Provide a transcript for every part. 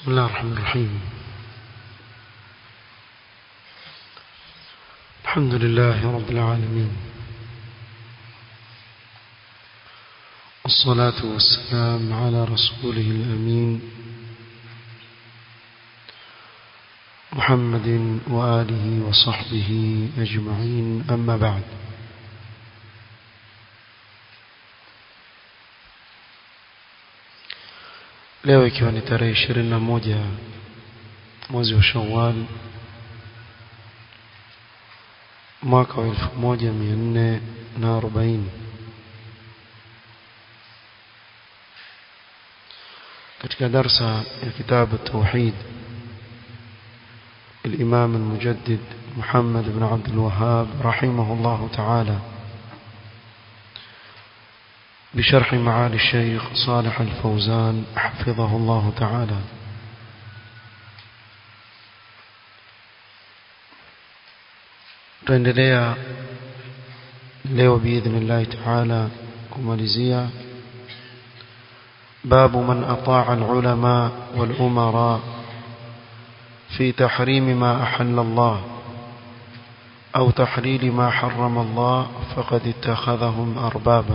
بسم الله الرحمن الرحيم الحمد لله رب العالمين والصلاة والسلام على رسوله الأمين محمد وآله وصحبه أجمعين أما بعد leo ikiwa ni tarehe ishirini na moja mwezi wa shawal mwaka wa elfu moja mia nne na arobaini katika darsa ya kitabu tauhid الإمام المجدد محمد بن عبد الوهاب رحمه الله تعالى بشرح معالي الشيخ صالح الفوزان حفظه الله تعالى tuendelea leo biidhnillahi taala kumalizia باب من أطاع العلماء والأمراء في تحريم ما أحل الله أو تحليل ما حرم الله فقد اتخذهم أربابا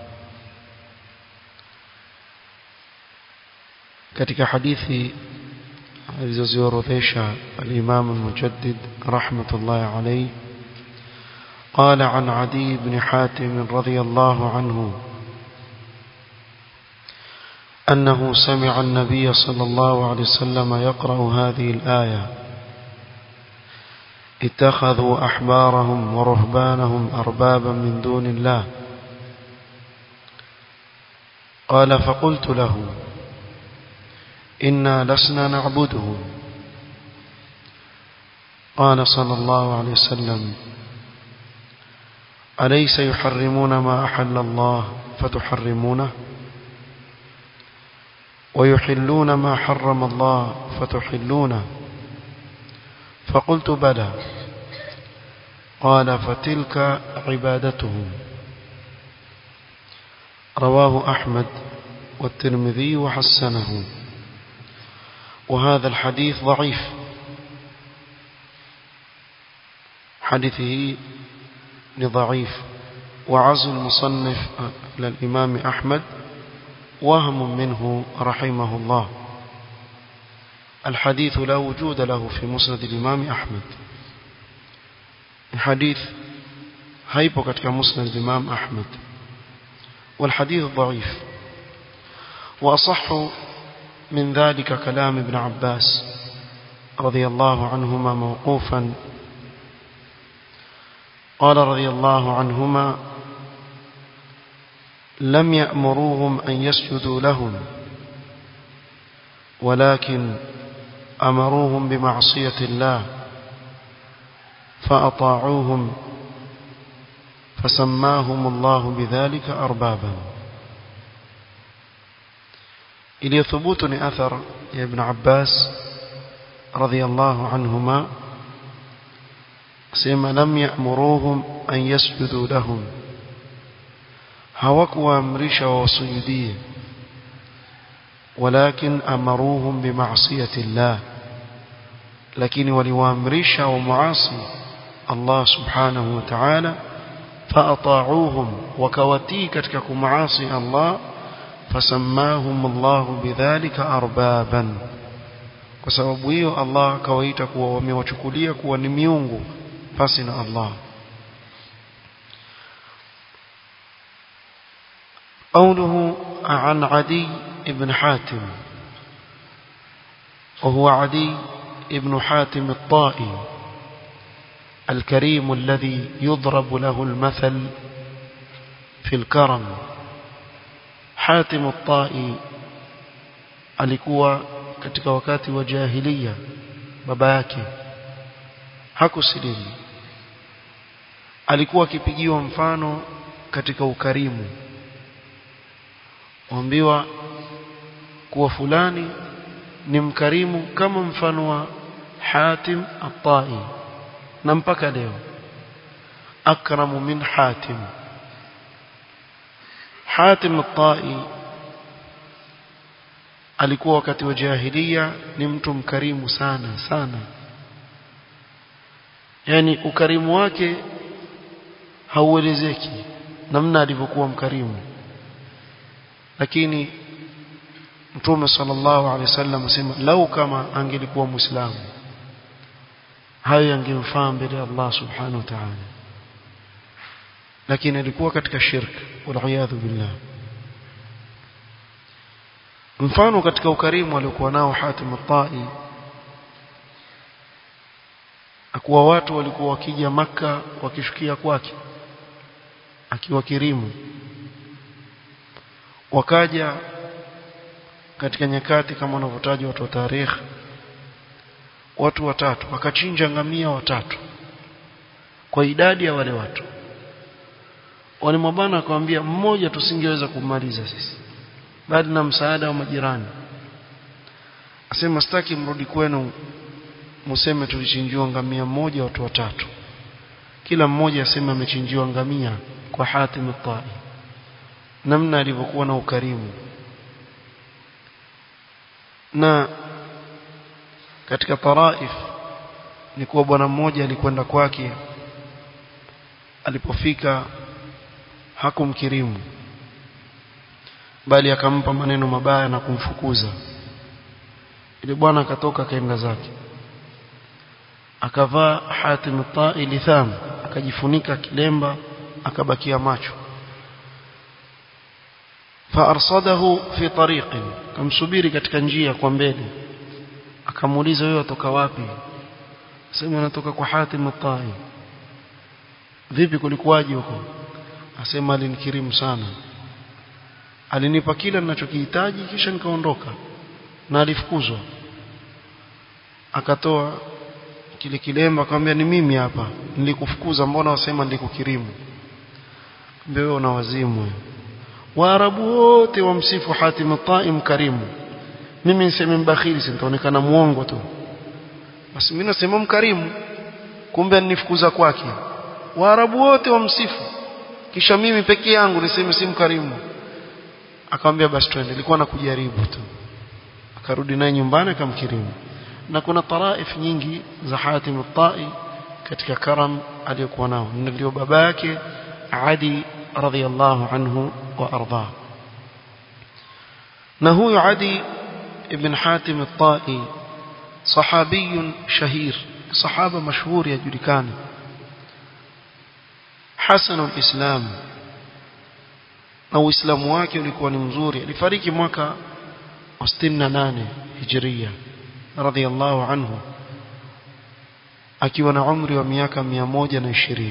katika hadithi alizoziorodhesha al-Imam al-Mujaddid rahmatullahi alayhi قال عن عدي بن حاتم رضي الله عنه أنه سمع النبي صلى الله عليه وسلم يقرأ هذه الآية اتخذوا أحبارهم ورهبانهم أربابا من دون الله قال فقلت له إنا لسنا نعبدهم قال صلى الله عليه وسلم أليس يحرمون ما أحل الله فتحرمونه ويحلون ما حرم الله فتحلونه فقلت بلى قال فتلك عبادتهم رواه أحمد والترمذي وحسنه وهذا الحديث ضعيف حديثه لضعيف وعز المصنف للإمام أحمد وهم منه رحمه الله الحديث لا وجود له في مسند الإمام أحمد الحديث هيبو كتك مسند الإمام أحمد والحديث ضعيف وأصح من ذلك كلام ابن عباس رضي الله عنهما موقوفا قال رضي الله عنهما لم يأمروهم أن يسجدوا لهم ولكن أمروهم بمعصية الله فأطاعوهم فسماهم الله بذلك أربابا إلي ثبوتني أثر يا ابن عباس رضي الله عنهما سيما لم يأمروهم أن يسجدوا لهم hawakuwaamrisha wawasujudie walakin amaruhum bimaasiyati llah lakini waliwaamrisha wamuasi Allah subhanahu wa ta'ala faata'uuhum wakawatii katika kumaasi Allah fasammahum Allah bidhalika arbaban kwa sababu hiyo Allah akawaita kuwa wamewachukulia kuwa ni miungu pasi na Allah قوله عن عدي بن حاتم وهو عدي بن حاتم الطائي الكريم الذي يضرب له المثل في الكرم حاتم الطائي alikuwa katika wakati wa jahiliya baba yake hakusilimu alikuwa akipigiwa mfano katika ukarimu waambiwa kuwa fulani ni mkarimu kama mfano wa Hatim at-Tai na mpaka leo akramu min Hatim Hatim at-Tai alikuwa wakati wa jahiliya ni mtu mkarimu sana sana yani ukarimu wake hauelezeki namna alivyokuwa mkarimu lakini mtume sallallahu alaihi wasallam asema lau kama angelikuwa muislamu hayo yangemfaa mbele ya Allah subhanahu wa ta'ala lakini alikuwa katika shirk waliyadhu billah mfano katika ukarimu aliokuwa nao Hatim al-Tai akuwa watu walikuwa wakija maka wakishukia kwake akiwa kirimu wakaja katika nyakati kama wanavyotaja watu wa tarikh watu watatu wakachinja ngamia watatu kwa idadi ya wale watu wale mabana akamwambia mmoja tusingeweza kumaliza sisi bali na msaada wa majirani asema sitaki mrudi kwenu museme tulichinjiwa ngamia mmoja watu watatu kila mmoja aseme amechinjiwa ngamia kwa Hatim al-Tai namna alivyokuwa na ukarimu na katika taraif ni kuwa bwana mmoja alikwenda kwake alipofika hakumkirimu bali akampa maneno mabaya na kumfukuza ile bwana akatoka akaenda zake akavaa hatim ta'i litham akajifunika kilemba akabakia macho faarsadahu fi tariqin kamsubiri katika njia kwa mbele akamuuliza wewe atoka wapi sema anatoka kwa hatim ta'i vipi kulikuwaje huko asema alinikirimu sana alinipa kila ninachokihitaji kisha nikaondoka na alifukuzwa akatoa kile kilemba akamwambia ni mimi hapa nilikufukuza mbona wasema nilikukirimu kumbe wewe una wazimu waarabu wote wamsifu Hatim Taim karimu mimi niseme mbakhili sitaonekana muongo tu basi mimi nasema mkarimu kumbe nifukuza kwake waarabu wote wamsifu kisha mimi peke yangu niseme si mkarimu akamwambia basi twende nilikuwa nakujaribu tu akarudi naye nyumbani akamkirimu na kuna taraif nyingi za Hatim al-Tai katika karam aliyokuwa nao ndio baba yake Adi radhiyallahu anhu wa arda na huyu Adi ibn Hatim al-Tai sahabi shahir sahaba mashhur yajulikana hasan al-islam na uislamu wake ulikuwa ni mzuri alifariki mwaka 68 hijria radhiallahu anhu akiwa na umri wa miaka 120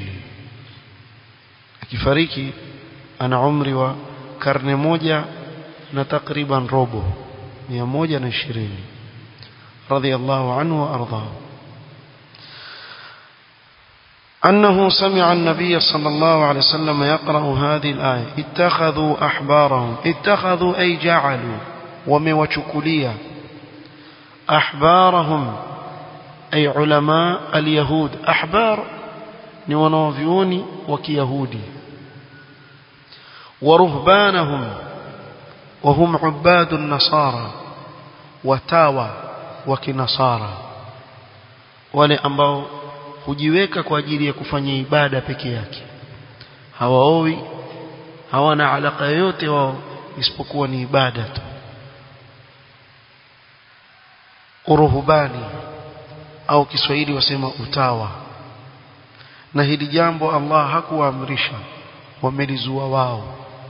akifariki ana umri wa karne moja na takriban robo 120 radhiallahu anhu wa ardhahu أنه سمع النبي صلى الله عليه وسلم يقرأ هذه الآية اتخذوا أحبارهم اتخذوا أي جعلوا وموشكلية أحبارهم أي علماء اليهود أحبار نونوفيوني وكيهودي ورهبانهم وهم عباد النصارى وتاوى وكنصارى wale ambao hujiweka kwa ajili ya kufanya ibada peke yake hawaoi hawana alaka yoyote wao isipokuwa ni ibada tu uruhubani au Kiswahili wasema utawa na hili jambo Allah hakuwaamrisha wamelizua wao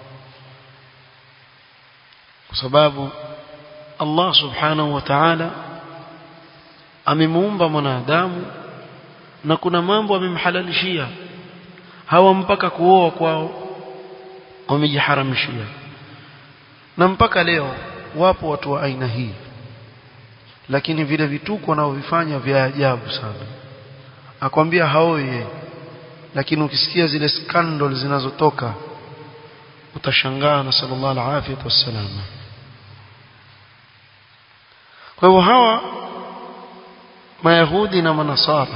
kwa sababu Allah subhanahu wa ta'ala amemuumba mwanadamu na kuna mambo amemhalalishia hawa mpaka kuoa kwao wamejiharamishia na mpaka leo wapo watu wa aina hii lakini vile vituko wanaovifanya vya ajabu sana akwambia haoye lakini ukisikia zile scandal zinazotoka utashangaa na sallallahu alaihi wasallam kwa hivyo hawa mayahudi na manasara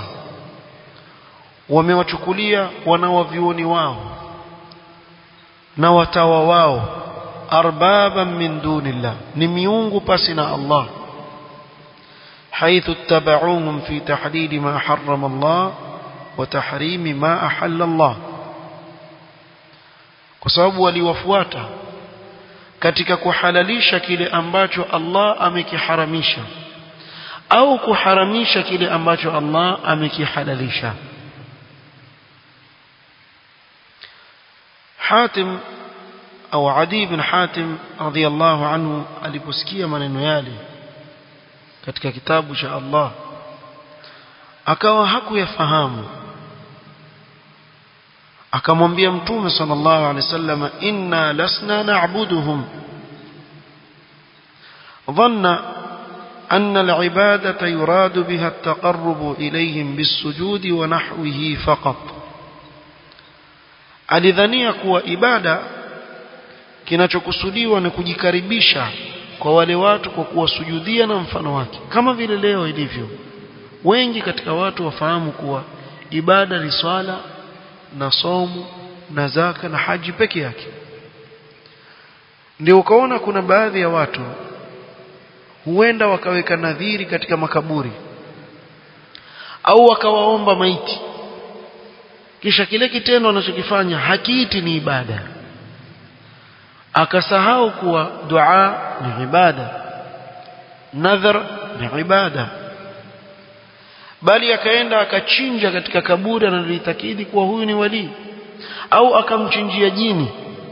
wamewachukulia wanawavioni wao na watawa wao أربابا من دون الله نميونغ بسنا الله حيث اتبعوهم في تحليل ما حرم الله وتحريم ما أحل الله kwa sababu waliwafuata katika kuhalalisha kile ambacho Allah amekiharamisha au kuharamisha kile ambacho Allah amekihalalisha Hatim au Adi bin Hatim radhiyallahu anhu aliposikia maneno yale katika kitabu cha Allah akawa hakuyafahamu akamwambia mtume sallallahu alaihi wasallam inna lasna na'buduhum dhanna أن العبادة يراد بها التقرب إليهم بالسجود ونحوه فقط alidhania kuwa ibada kinachokusudiwa ni kujikaribisha kwa wale watu kwa kuwasujudia na mfano wake kama vile leo ilivyo wengi katika watu wafahamu kuwa ibada ni swala na somo na zaka na haji peke yake ndio ukaona kuna baadhi ya watu huenda wakaweka nadhiri katika makaburi au wakawaomba maiti kisha kile kitendo anachokifanya hakiiti ni ibada akasahau kuwa dua ni ibada nadhar ni ibada bali akaenda akachinja katika kaburi analitakidi kuwa huyu ni wali au akamchinjia jini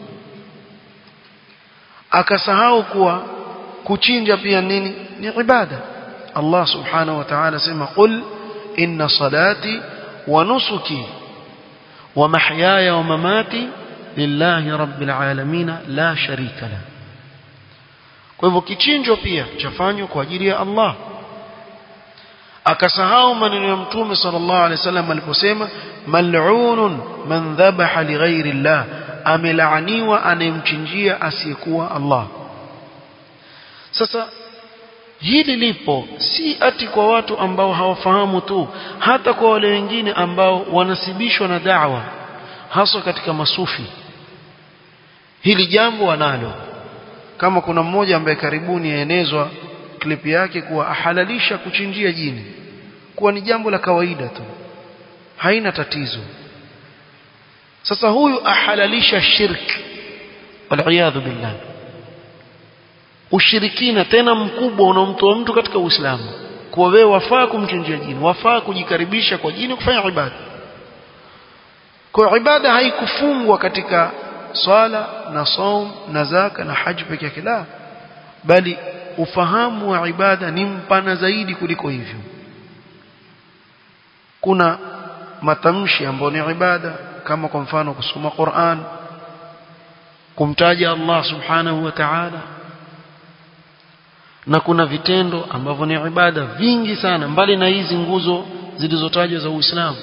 akasahau kuwa kuchinja pia nini ni ibada Allah subhanahu wa ta'ala sema qul inna salati wa nusuki wa mahyaya wa mamati lillahi rabbil alamin la sharika la kwa hivyo kichinjo pia chafanywa kwa ajili ya Allah akasahau maneno ya mtume sallallahu alaihi wasallam aliposema mal'unun man dhabaha lighairi Allah amelaaniwa anayemchinjia asiyekuwa Allah sasa hili lipo si ati kwa watu ambao hawafahamu tu hata kwa wale wengine ambao wanasibishwa na da'wa haswa katika masufi hili jambo wanalo kama kuna mmoja ambaye karibuni yaenezwa klipi yake kuwa ahalalisha kuchinjia jini kuwa ni jambo la kawaida tu haina tatizo sasa huyu ahalalisha shirk waliyadhu billah ushirikina tena mkubwa unaomtoa mtu katika Uislamu kuwa wewe wafaa kumchinjia jini wafaa kujikaribisha kwa jini kufanya ibada kwa ibada haikufungwa katika swala na saum na zaka na haji peke yake la bali ufahamu wa ibada ni mpana zaidi kuliko hivyo kuna matamshi ambayo ni ibada kama kwa mfano kusoma Qur'an kumtaja Allah subhanahu wa ta'ala na kuna vitendo ambavyo ni ibada vingi sana mbali na hizi nguzo zilizotajwa za Uislamu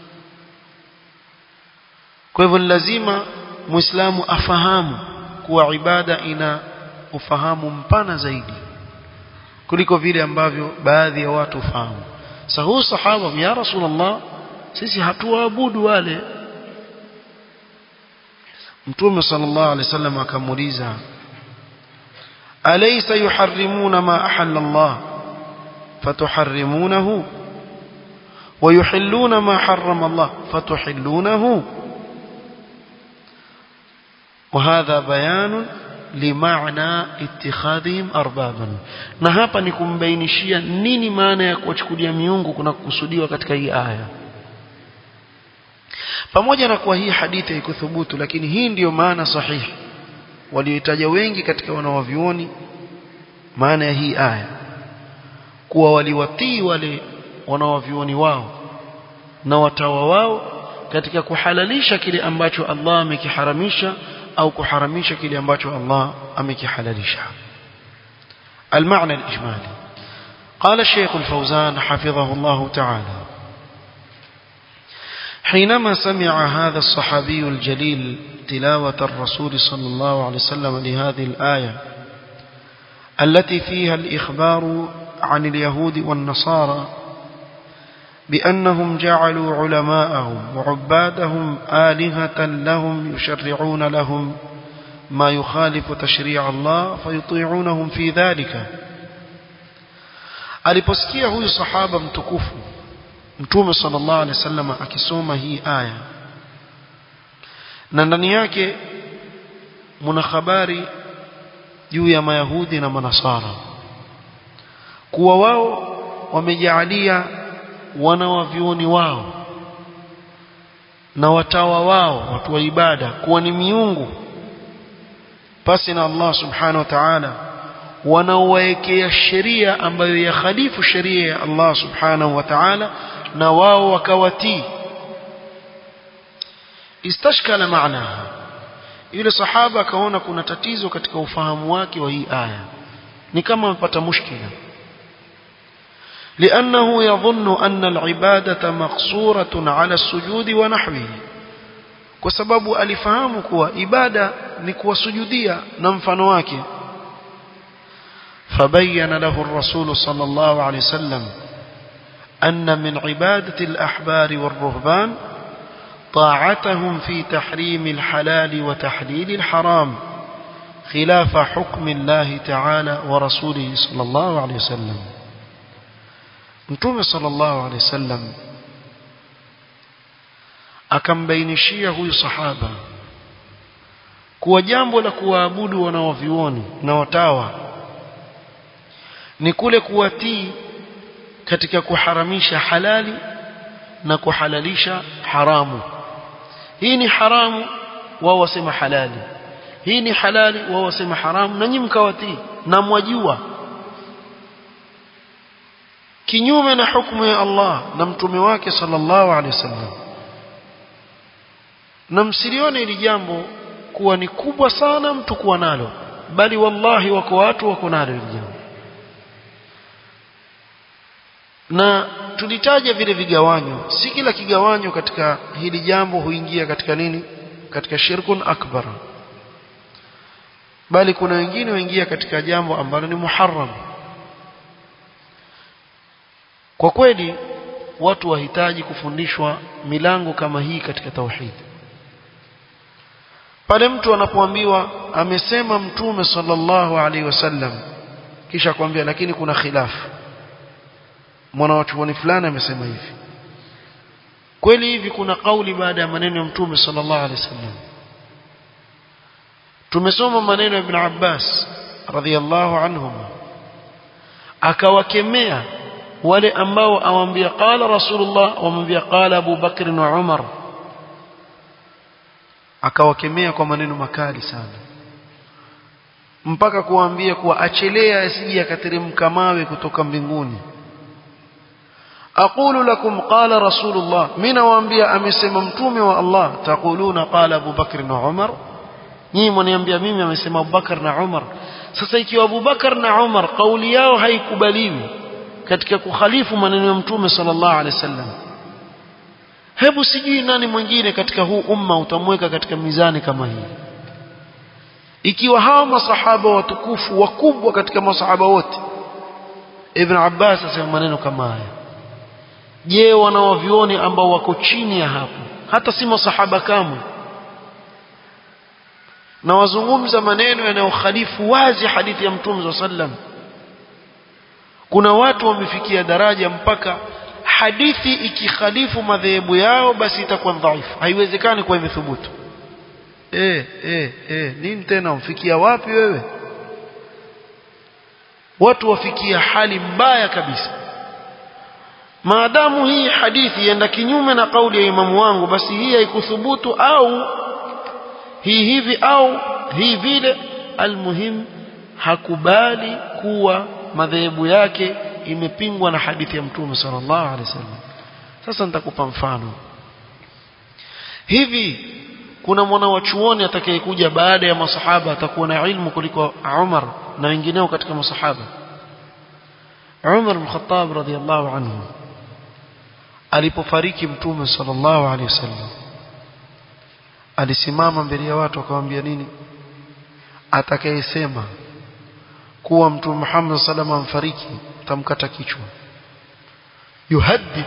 kwa hivyo lazima muislamu afahamu kuwa ibada ina ufahamu mpana zaidi kuliko vile ambavyo baadhi ya watu fahamu sasa huu sahaba ya rasulullah sisi hatuwaabudu wale mtume sallallahu alaihi wasallam akamuuliza alaysa yuharrimuna ma ahalla Allah fatuharrimunahu ويحلون ما حرم الله فتحلونه وهذا بيان لمعنى اتخاذهم اربابا na hapa ni kumbainishia nini maana ya kuwachukulia miungu kuna kukusudiwa katika hii aya pamoja na kuwa hii hadithi haikuthubutu lakini hii ndiyo maana sahihi walioitaja wengi katika wanawavyuoni maana ya hii aya kuwa waliwatii wale wanawavyuoni wao na watawa wao katika kuhalalisha kile ambacho Allah amekiharamisha au kuharamisha kile ambacho Allah amekihalalisha المعنى الإجمالي قال الشيخ الفوزان حفظه الله تعالى حينما سمع هذا الصحابي الجليل تلاوة الرسول صلى الله عليه وسلم لهذه الآية التي فيها الإخبار عن اليهود والنصارى بأنهم جعلوا علماءهم وعبادهم آلهة لهم يشرعون لهم ما يخالف تشريع الله فيطيعونهم في ذلك aliposikia huyu sahaba mtukufu mtume sallallahu alaihi wasallam akisoma hii aya na ndani yake muna habari juu ya mayahudi na manasara kuwa wao wamejaalia wanawavioni wao na watawa wao watu wa ibada kuwa ni miungu pasi na Allah subhanahu wa ta'ala wanaowaekea sheria ambayo yakhalifu sheria ya Allah subhanahu wa ta'ala na wao wakawatii istashkala maanaha yule sahaba akaona kuna tatizo katika ufahamu wake wa hii aya ni kama amepata mushkila لأنه يظن أن العبادة مقصورة على السجود ونحوه وسبب ألفهام كوا إبادة نكوا سجودية نمفن واكي فبين له الرسول صلى الله عليه وسلم أن من عبادة الأحبار والرهبان طاعتهم في تحريم الحلال وتحليل الحرام خلاف حكم الله تعالى ورسوله صلى الله عليه وسلم Mtume sallallahu alaihi wasallam akambainishia huyu sahaba kuwa jambo la kuwaabudu wanaovioni na watawa ni kule kuwatii katika kuharamisha halali na kuhalalisha haramu hii ni haramu wao wasema halali hii ni halali wao wasema haramu na nyinyi mkawatii na mwajua kinyume na hukumu ya Allah na mtume wake sallallahu alaihi wasallam na msilione hili jambo kuwa ni kubwa sana mtu kuwa nalo bali wallahi wako watu wako nalo hili jambo na tulitaja vile vigawanyo si kila kigawanyo katika hili jambo huingia katika nini katika shirkun akbar bali kuna wengine huingia katika jambo ambalo ni muharram kwa kweli watu wahitaji kufundishwa milango kama hii katika tauhid pale mtu anapoambiwa amesema mtume sallallahu alaihi wasallam kisha kwambia lakini kuna khilafu mwana wa chuoni fulani amesema hivi kweli hivi kuna kauli baada ya maneno ya mtume sallallahu alaihi wasallam tumesoma maneno ya ibn Abbas radhiyallahu anhum akawakemea wale ambao awambia qala rasulullah wamwambia qala Abu Bakr na Umar akawakemea kwa maneno makali sana mpaka kuambia kuwa achelea asije akateremka mawe kutoka mbinguni aqulu lakum qala rasulullah mina waambia amesema mtume wa Allah taquluna qala Abu Bakr na Umar nyinyi mniambia mimi amesema Abu Bakar na Umar sasa ikiwa Abu Bakar na Umar kauli yao haikubaliwi katika kukhalifu maneno ya mtume sallallahu alaihi wasallam hebu sijui nani mwingine katika huu umma utamweka katika mizani kama hii ikiwa hawa masahaba watukufu wakubwa katika masahaba wote Ibn Abbas asema maneno kama haya je wanawavioni ambao wako chini ya hapo hata si masahaba kamwe na wazungumza maneno yanayokhalifu wazi hadithi ya mtume sallallahu alaihi wasallam kuna watu wamefikia daraja mpaka hadithi ikikhalifu madhehebu yao basi itakuwa dhaifu haiwezekani kwa imethubutu eh eh eh nini tena umfikia wapi wewe watu wafikia hali mbaya kabisa maadamu hii hadithi ienda kinyume na kauli ya imamu wangu basi hii haikuthubutu au hii hivi au hii vile almuhim hakubali kuwa madhehebu yake imepingwa na hadithi ya mtume sallallahu alaihi wasallam sasa nitakupa mfano hivi kuna mwana wa chuoni atakayekuja baada ya masahaba atakuwa na ilmu kuliko Umar na wengineo katika masahaba Umar bin Khattab radhiyallahu anhu alipofariki mtume sallallahu alaihi wasallam alisimama mbele ya watu akamwambia nini atakayesema kuwa mtume Muhammad sallallahu alaihi amfariki tamkata kichwa yuhaddid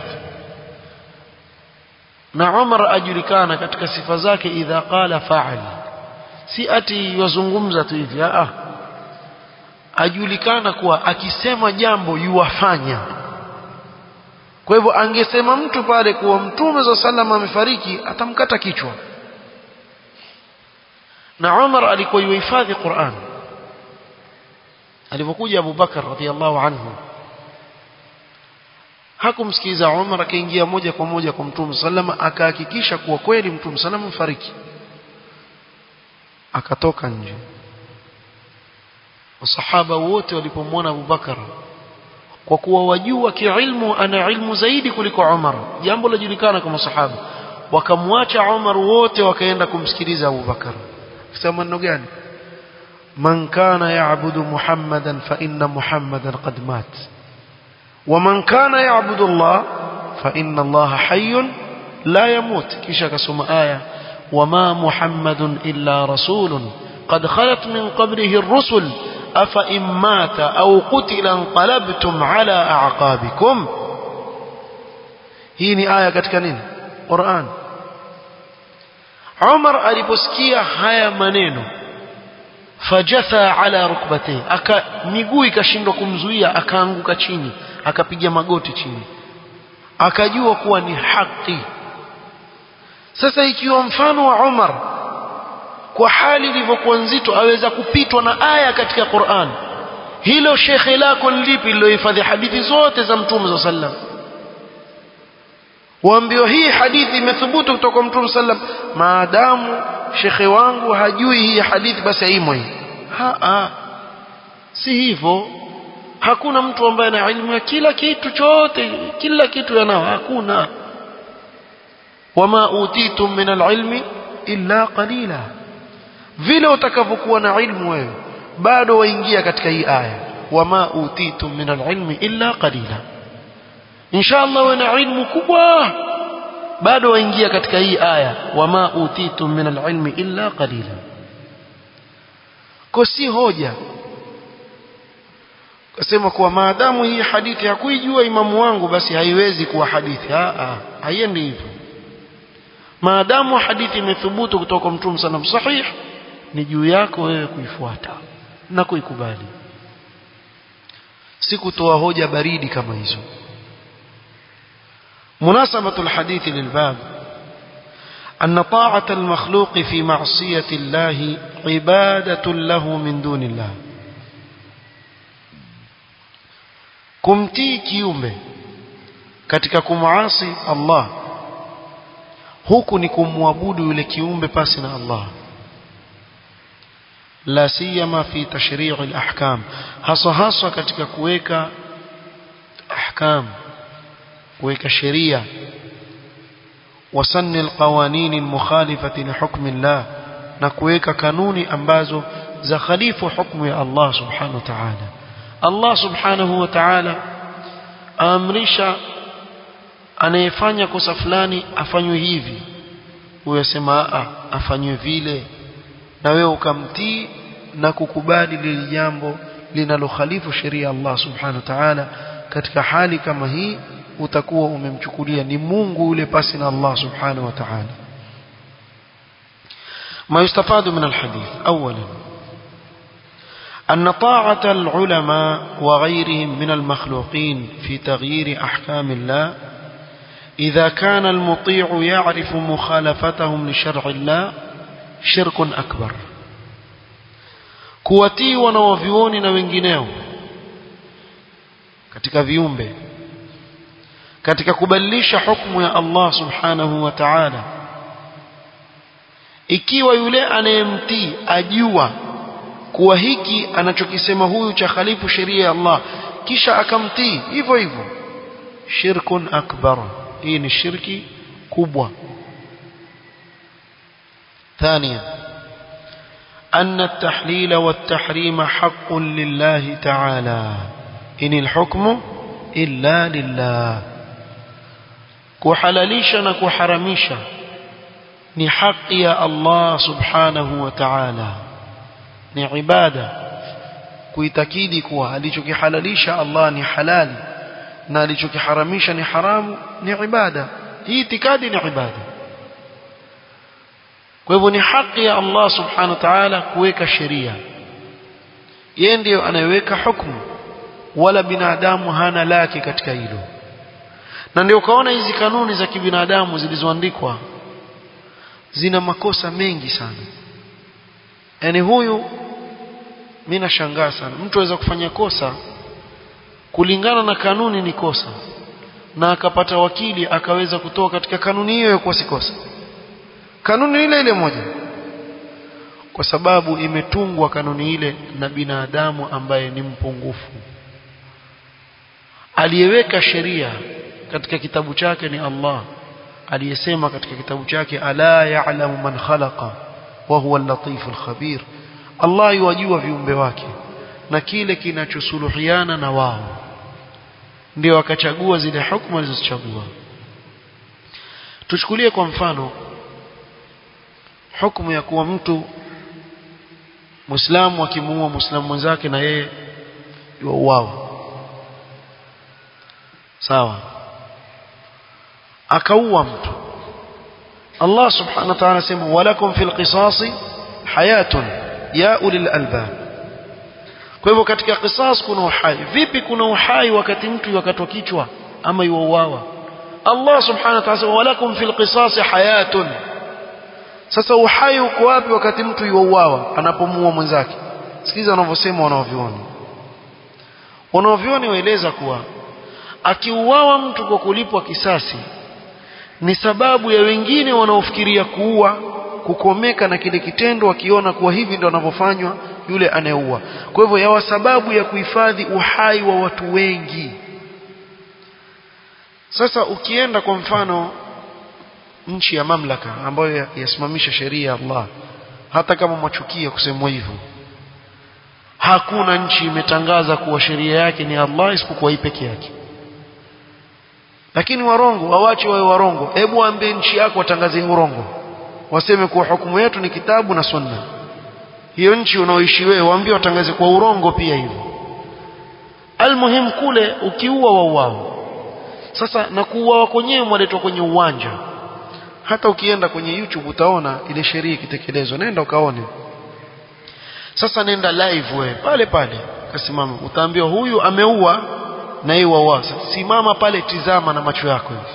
na Umar ajulikana katika sifa zake idha qala fa'al si ati wazungumza tu hivi ah ajulikana kuwa akisema jambo yuwafanya kwa hivyo angesema mtu pale kuwa mtume za sallam amefariki atamkata kichwa na Umar alikuwa yuhifadhi Qur'an alipokuja Abu Bakar radhiallahu anhu hakumsikiza Umar akaingia moja kwa moja kwa Mtume sallama akahakikisha kuwa kweli Mtume sallama mfariki akatoka nje wasahaba wote walipomwona Abu Bakar kwa kuwa wajua kiilmu ana ilmu zaidi kuliko Umar jambo lajulikana kwa masahaba wakamwacha Umar wote wakaenda kumsikiliza Abu Bakar akisema maneno gani man kana ya'budu Muhammadan fa inna Muhammadan qad mat ومن كان يعبد الله فإن الله حي لا يموت كيشا كسوم آية وما محمد إلا رسول قد خلت من قبله الرسل أفإن مات أو قتل انقلبتم على أعقابكم هيني آية كتكنين قرآن عمر aliposikia haya maneno fajatha ala rukbatayhi aka miguu ikashindwa kumzuia akaanguka chini akapiga magoti chini akajua kuwa ni haki sasa ikiwa mfano wa Umar kwa hali ilivyokuwa nzito aweza kupitwa na aya katika Qur'an hilo shekhe lako lipi lilohifadhi hadithi zote za mtume za sallam waambiwa hii hadithi imethubutu kutoka kwa mtume sallam maadamu shekhe wangu hajui hii hadithi basi haimo hii ha, ha. si hivyo hakuna mtu ambaye ana ilmu ya kila kitu chote kila kitu yanao hakuna wama utitum min alilmi illa qalila vile utakavyokuwa na ilmu wewe bado waingia katika hii aya wama utitum min alilmi illa qalila inshallah wana ilmu kubwa bado waingia katika hii aya wama utitum min alilmi illa qalila kwa si hoja kasema kuwa maadamu hii hadithi hakuijua imamu wangu basi haiwezi kuwa hadithi a haiendi hivyo maadamu hadithi imethubutu kutoka kwa mtume sallam sahih ni juu yako wewe kuifuata na kuikubali si kutoa hoja baridi kama hizo مناسبة الحديث للباب أن طاعة المخلوق في معصية الله عبادة له من دون الله kumtii kiumbe katika kumwasi Allah huku ni kumwabudu yule kiumbe pasi na Allah la siyama fi tashrii' al-ahkam hasa hasa katika kuweka ahkam kuweka sheria wasanni alqawanin almukhalifati li hukmi Allah na kuweka kanuni ambazo za khalifu hukumu ya Allah subhanahu wa ta'ala Allah subhanahu wa ta'ala aamrisha anayefanya kosa fulani afanywe hivi uyasema afanywe vile na wewe ukamtii na kukubali lile jambo linalokhalifu sheria Allah subhanahu wa ta'ala katika hali kama hii utakuwa umemchukulia ni Mungu yule pasi na Allah subhanahu wa ta'ala ما يستفاد من الحديث أولا أن طاعة العلماء وغيرهم من المخلوقين في تغيير أحكام الله إذا كان المطيع يعرف مخالفتهم لشرع الله شرك أكبر kuwatii wanawavyuoni na wengineo katika viumbe katika kubadilisha hukumu ya Allah subhanahu wa ta'ala ikiwa yule anayemtii ajua kuwa hiki anachokisema huyu cha khalifu sheria ya Allah kisha akamtii hivyo hivyo shirkun akbar hii ni shirki kubwa ثانيا أن التحليل والتحريم حق لله تعالى إن الحكم إلا لله kuhalalisha na kuharamisha ni haki ya Allah subhanahu wa ta'ala ni ibada kuitakidi kuwa alichokihalalisha Allah ni halali na alichokiharamisha ni haramu ni ibada hii itikadi ni ibada kwa hivyo ni haki ya Allah subhanahu wa ta'ala kuweka sheria yeye ndiyo anayeweka hukumu wala binadamu hana lake katika hilo na ndio ukaona hizi kanuni za kibinadamu zilizoandikwa zina makosa mengi sana yani huyu mimi nashangaa sana mtu aweza kufanya kosa kulingana na kanuni ni kosa na akapata wakili akaweza kutoa katika kanuni hiyo ya kuwa si kosa kanuni ile ile moja kwa sababu imetungwa kanuni ile na binadamu ambaye ni mpungufu aliyeweka sheria katika kitabu chake ni Allah aliyesema katika kitabu chake ala ya'lamu man khalaqa wa huwa al-latif al-khabir Allah yuwajua viumbe wake na kile kinachosuluhiana na wao ndio akachagua zile hukumu alizozichagua tuchukulie kwa mfano hukumu ya kuwa mtu Muislamu akimuua Muislamu mwenzake na yeye yuauawa sawa akaua mtu Allah subhanahu wa ta'ala sema walakum fil qisasi hayatun ya ulil albab kwa hivyo katika qisas kuna uhai vipi kuna uhai wakati mtu yakatwa kichwa ama yuauawa Allah subhanahu wa ta'ala sema walakum fil qisasi hayatun sasa uhai uko wapi wakati mtu yuauawa anapomuua mwenzake sikiza wanavyosema wanaovioni wanaovioni waeleza kuwa akiuawa mtu kwa kulipwa kisasi ni sababu ya wengine wanaofikiria kuua kukomeka na kile kitendo wakiona kuwa hivi ndio wanavyofanywa yule anayeua kwa hivyo yawa sababu ya kuhifadhi uhai wa watu wengi sasa ukienda kwa mfano nchi ya mamlaka ambayo yasimamisha sheria ya Allah hata kama mwachukia kusemwa hivyo hakuna nchi imetangaza kuwa sheria yake ni Allah isipokuwa hii peke yake lakini warongo wawache wawe warongo hebu waambie nchi yako watangaze urongo waseme kuwa hukumu yetu ni kitabu na sunna hiyo nchi unaoishi wewe waambie watangaze kwa urongo pia hivyo almuhim kule ukiua wauao sasa na kuuawa kwenyewe mwaletwa kwenye uwanja hata ukienda kwenye YouTube utaona ile sheria ikitekelezwa nenda ukaone sasa nenda live we pale pale kasimama utaambiwa huyu ameua na yeye waua simama pale tizama na macho yako hivi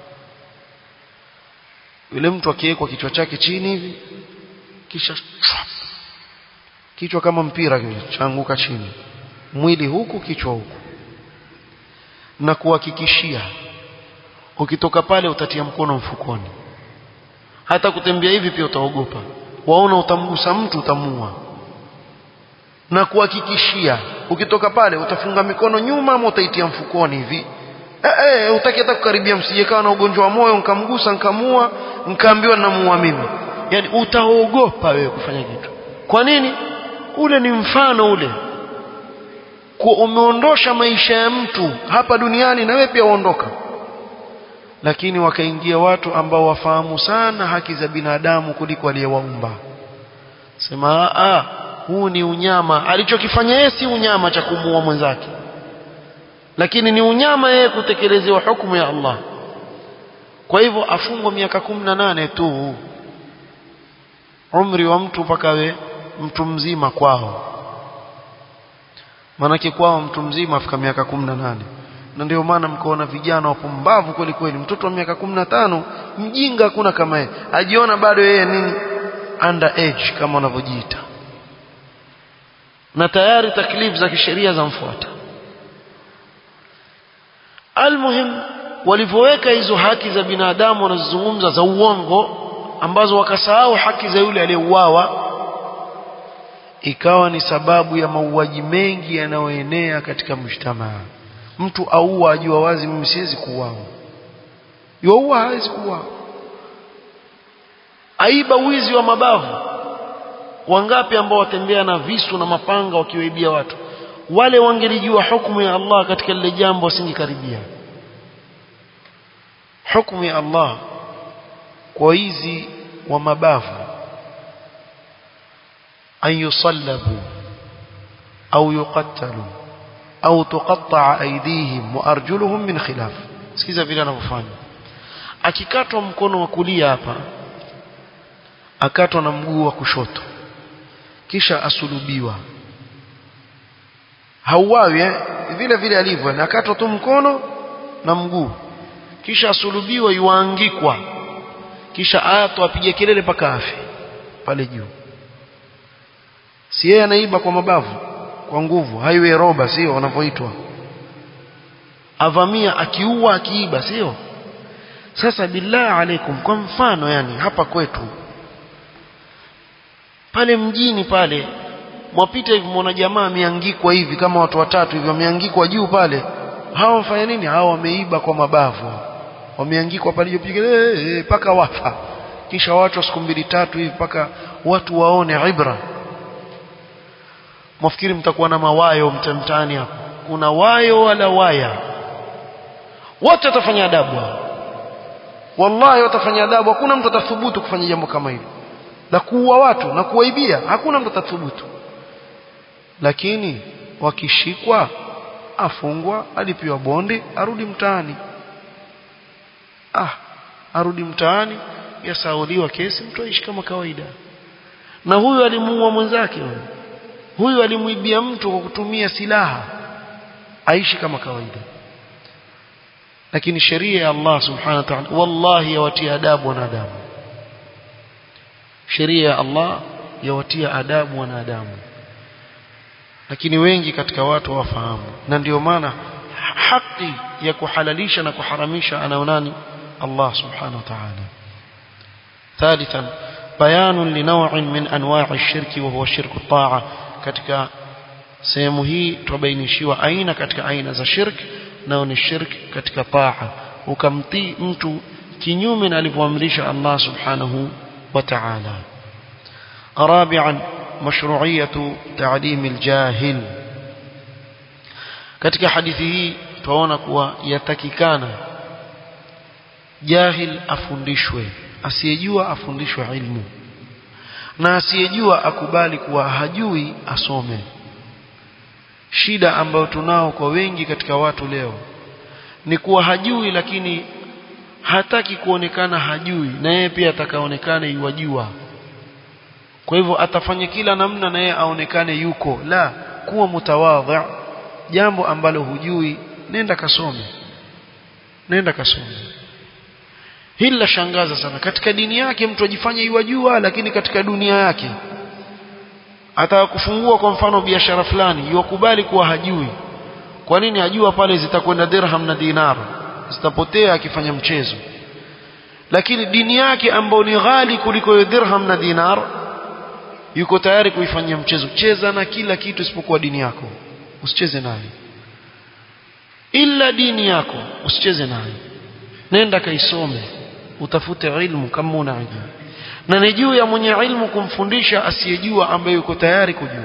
yule mtu akiwekwa kichwa chake chini hivi kisha chwap, kichwa kama mpira chaanguka chini mwili huku kichwa huku na kuhakikishia ukitoka pale utatia mkono mfukoni hata kutembea hivi pia utaogopa waona utamgusa mtu utamua na kuhakikishia ukitoka pale utafunga mikono nyuma ama utaitia mfukoni hivi eh eh utaki hata kukaribia msije kawa na ugonjwa wa moyo nkamgusa nkamua nkaambiwa namuua mimi yani utaogopa wewe kufanya kitu kwa nini ule ni mfano ule kwa umeondosha maisha ya mtu hapa duniani na wewe pia uondoka lakini wakaingia watu ambao wafahamu sana haki za binadamu kuliko aliyewaumba sema a huu ni unyama alichokifanya yeye si unyama cha kumuua mwenzake lakini ni unyama yeye kutekelezewa hukumu ya Allah kwa hivyo afungwa miaka kumi na nane tu umri wa mtu mpaka we mtu mzima kwao maanake kwao mtu mzima afika miaka kumi na nane na ndio maana mkaona vijana wapumbavu kweli kweli mtoto wa miaka kumi na tano mjinga hakuna kama yeye ajiona bado yeye nini under age kama wanavyojiita na tayari taklif za kisheria zamfuata almuhim walivyoweka hizo haki za binadamu wanazozungumza za uongo ambazo wakasahau haki za yule aliyeuawa ikawa ni sababu ya mauaji mengi yanayoenea katika mshtamaa mtu aua ajua wazi mimi siwezi kuuawa yuaua hawezi kuuawa aiba wizi wa mabavu wangapi ambao watembea na visu na mapanga wakiwaibia watu wale wangelijua hukumu ya Allah katika lile jambo wasingekaribia hukumu ya Allah kwa hizi wa mabavu an yusallabu au yuqattalu au tuqatta'a aydihim wa arjuluhum min khilaf sikiza vile anavyofanya akikatwa mkono wa kulia hapa akatwa na mguu wa kushoto kisha asulubiwa hauawi eh? vile vile alivyo na akatwa tu mkono na mguu kisha asulubiwa yuangikwa kisha ato apige kelele mpaka afe pale juu si yeye anaiba kwa mabavu kwa nguvu haiwe roba sio wanavyoitwa avamia akiua akiiba sio sasa billah alaikum kwa mfano yani hapa kwetu pale mjini pale mwapita hivi mwana jamaa ameangikwa hivi kama watu watatu hivi wameangikwa juu pale hawa wafanya nini hawa wameiba kwa mabavu wameangikwa pale juu mpaka wafa kisha watu siku mbili tatu hivi mpaka watu waone ibra mwafikiri mtakuwa na mawayo mtamtani hapo kuna wayo wala waya wote watafanya adabu wallahi watafanya adabu hakuna mtu atathubutu kufanya jambo kama hilo la kuua watu na kuwaibia hakuna mtu atathubutu lakini wakishikwa afungwa alipiwa bondi arudi mtaani ah arudi mtaani yasauliwa kesi mtu aishi kama kawaida na huyu alimuua mwenzake huyu huyu alimuibia mtu kwa kutumia silaha aishi kama kawaida lakini sheria ya Allah subhanahu wa ta'ala wallahi yawatia adabu wanadamu sheria ya Allah yawatia adabu wanadamu lakini wengi katika watu wafahamu na ndio maana haki ya kuhalalisha na kuharamisha anaonani Allah subhanahu wa ta'ala ثالثا بيان لنوع من انواع الشرك وهو شرك الطاعه katika sehemu hii tubainishiwa aina katika aina za shirk nao ni shirk katika taa ukamtii mtu kinyume na alivyoamrisha Allah subhanahu wa ta'ala رابعا مشروعيه تعليم الجاهل katika hadithi hii tunaona kuwa yatakikana jahil afundishwe asiyejua afundishwe ilmu na asiyejua akubali kuwa hajui asome shida ambayo tunao kwa wengi katika watu leo ni kuwa hajui lakini hataki kuonekana hajui na yeye pia atakaonekane yuwajua kwa hivyo atafanya kila namna na yeye aonekane yuko la kuwa mutawadhi jambo ambalo hujui nenda kasome nenda kasome hili la shangaza sana katika dini yake mtu ajifanye yuwajua lakini katika dunia yake ataka kufungua kwa mfano biashara fulani yuwakubali kuwa hajui kwa nini ajua pale zitakwenda dirham na dinar zitapotea akifanya mchezo lakini dini yake ambayo ni ghali kuliko hiyo dirham na dinar yuko tayari kuifanyia mchezo cheza na kila kitu isipokuwa dini yako usicheze nayo ila dini yako usicheze nayo nenda kaisome utafute ilmu kama una ilmu na ni juu ya mwenye ilmu kumfundisha asiyejua ambaye yuko tayari kujua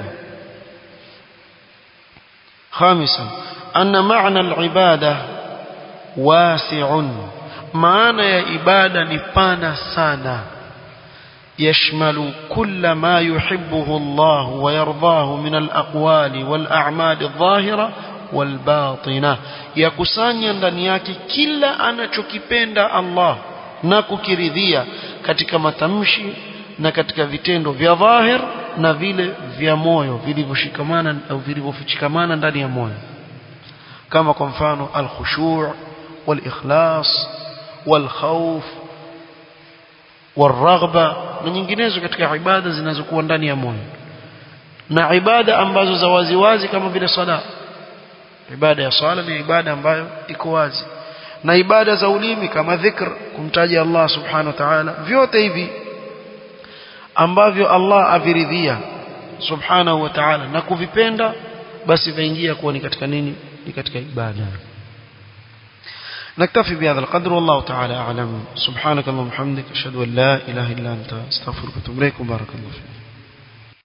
خامسا أن معنى العبادة واسع معنى يا عبادة نبانا سانا يشمل كل ما يحبه الله ويرضاه من الأقوال والأعمال الظاهرة والباطنة yakusanya ndani yake kila anachokipenda Allah na kukiridhia katika matamshi na katika vitendo vya dhahir na vile vya moyo vilivyoshikamana au vilivyofichikamana ndani ya moyo kama kwa mfano al-khushu' wal-ikhlas wal-khawf wal-raghba na nyinginezo katika ibada zinazokuwa ndani ya moyo na ibada ambazo za waziwazi kama vile sala ibada ya sala ni ibada ambayo iko wazi na ibada za ulimi kama dhikr kumtaja Allah subhanahu wa ta'ala vyote hivi ambavyo Allah aviridhia subhanahu wa ta'ala na kuvipenda basi vaingia kuwa ni katika nini ni katika ibada نكتفي بهذا القدر والله تعالى أعلم سبحانك اللهم وبحمدك أشهد أن لا إله إلا أنت استغفرك وأتوب إليك وبارك الله فيك